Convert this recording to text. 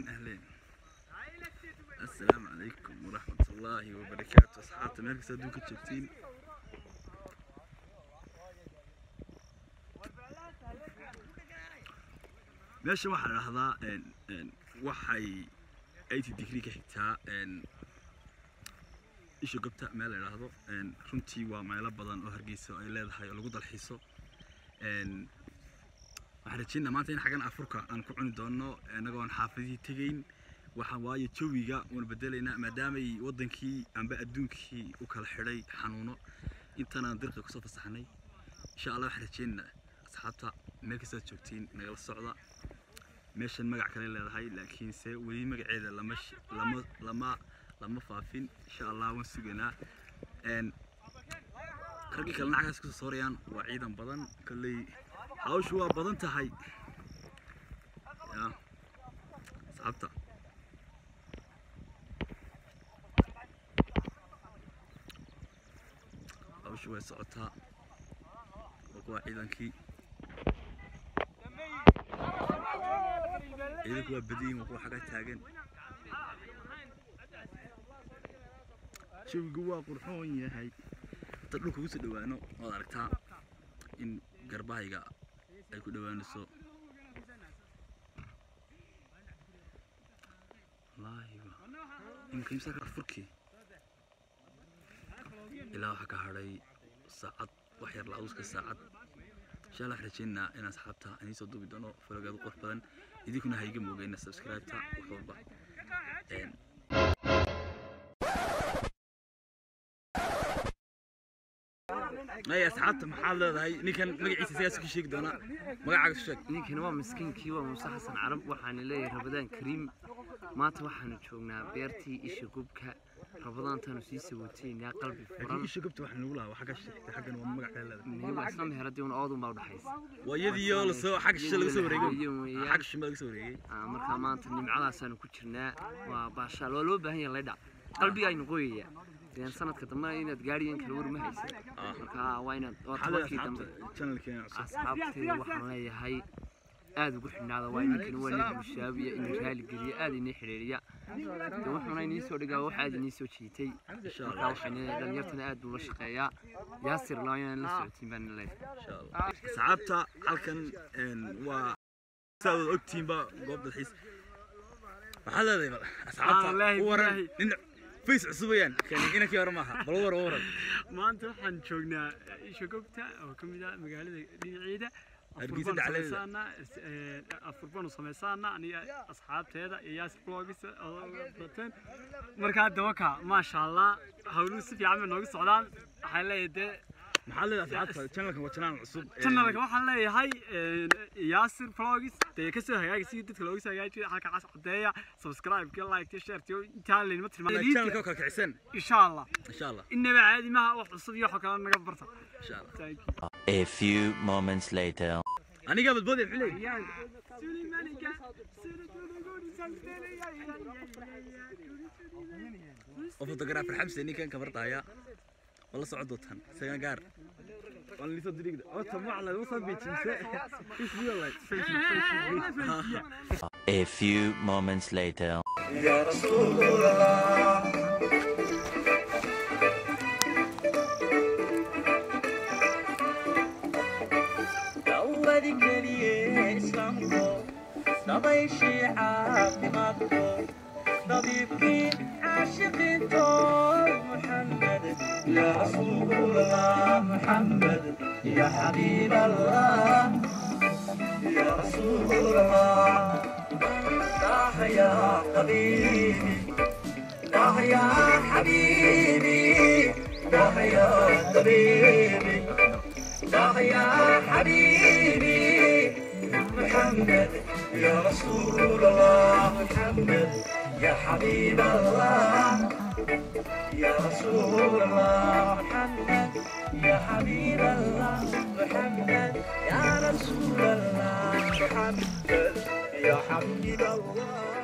أهلين السلام عليكم ورحمة الله وبركاته أصحابتي مeel kasta adduunka joogtiin meesha waxaa la dhahdaa een, een, waxay 80 degree ka xigtaa een, isha gobta meel la dhahdo een, runtii waa meelo badan oo hargeysa ay leedahay oo lagu dalxiiso een, waxaan rajeynaa maanta in xaggan afurka aan ku cuni doono inagoon xaafadihii tegayn waxaan waayo jawiga waan bedelaynaa maadaamay wadankii amba adduunkii u kala xidhay xanuuno intanaan dirqa kusoo fasaxnay insha allah waxaan rajeynaynaa asxaabta meel kastaad joogtiin nagala socda meeshan magac kale leedahay laakiinse weli magaceeda lama sh- lama lama lama faafin insha allah waan sugaynaa een raggii kalena xaggaas kusoo soorayaan waa ciidan badan kolley hawshu waa badan tahay ya asxaabta hawshu way socotaa waa kuwa ciidankii ciidanku waa badiyin waa kuwa xagga taagan jawigu waa qurxoon yahay hata dhulka kusoo dhawaano waad aragtaa in garbahayga ay ku dhawaanayso wallaahi wa- imika imsa ka furkii ilaa waxaa ka hadhay saacad wax yar la-aduska saacad insha allah waxaan rajeynaynaa inaan asxaabta aan iisoo duubi doono falogaadu qurux badan idinkuna ha iga moogeyna subscribe-ta wax walba Een, ay asxaabta maxaad leedahay ninkan magaciisa sigaas ku sheegi doonaa magacaaga isu sheeg ninkani waa miskiinkii waa muuse xasan carab waxaana leeyahay rabadaan kariim maanta waxaanu joognaa beertii isha gubka rabadaantaanu sii sawoteynaa qalbi laakiin furan isha gobta waxaa nagu lahaa waa xagga sheegtay xaggan waa magac kale leedahay nihiba isla meheradii un oodun baa udhaxaysa waa iyadiioo lasoo xagga shishe laga soo wareegay Iyadoo weeyaan. xagga shishe laga soo wareegay Ah, markaa maanta nimcadaasaanu ku jirnaa waa baashaal waa loo baahan yahay laydha qalbiga aynu qoyaya ilaan sanadka dambe inaad gaadhiyan kala war ma haysid Ah. markaa waa inaad waa maxaa leedahay tobankii dambe asxaabta channelkeena cusub asxaabteeda waxaan leeyahay aad ugu xidhnaada waa ninkani waa nin bushaabiya inuu raaligeliya aad inii xidhiiriya de wuxuuna inii soo dhigaa wax aad inii soo jiitay insha markaa allah waxaan leeyahay dhalinyartana aad buu la shaqeeyaa yaasir laa inaan la socotiin baan leeyahay insha allah asxaabta halkan een, waa saa wada ogtihiinba goob dalxiis waxaa leedahay bal asxaabta wallaahi, u waran wallaahi. nin face cusub weeyaan kani inankii hore maaha bal u war u waran maanta waxaan joognaa isha gobta oo ka mid ah magaalada dhinaceeda Hargeysa dhexdeeda. afurbaanu samaysaana aniga asxaabteeda iyo yaasir blogs oo bateen markaa dawaka maasha allah hawluhu si fiican bay nooga socdaan waxaan leeyahay dee maxaa leedahay asxaabta channelkan waa channel cusub een, channelka waxaan leeyahay yaasir blogs dee kasoo hagaaga si dadka looga soo hagaajiyo halka cas cadeeya subscribe-ka like share intaa laynima channelka tilmaamay oo kala kicisen insha allah insha allah inaba caadi maaha wax cusub iyo wax kale naga barta insha allah Thank you. A few moments later. anigaa badboodaya muxuu leeyahay oo photographer xamse ninkan kabarta haya wala socon doontaan isagan gaar waan lisoo dirigda ota macla usoo biijinse is real life A few moments later. dawadi keliye islaamko dabayshii caafimaadko dabiibkii caashiqiinto muxamed ya rasuulallah muxamed ya xabiib allah ya rasuulallah daah ya qabiibi daah ya xabiibi daah ya qabiibi داغ يا حبيبي محمد يا رسول الله محمد يا حبيب الله يا رسول الله محمد يا حبيب الله محمد يا رسول الله محمد يا حبيب الله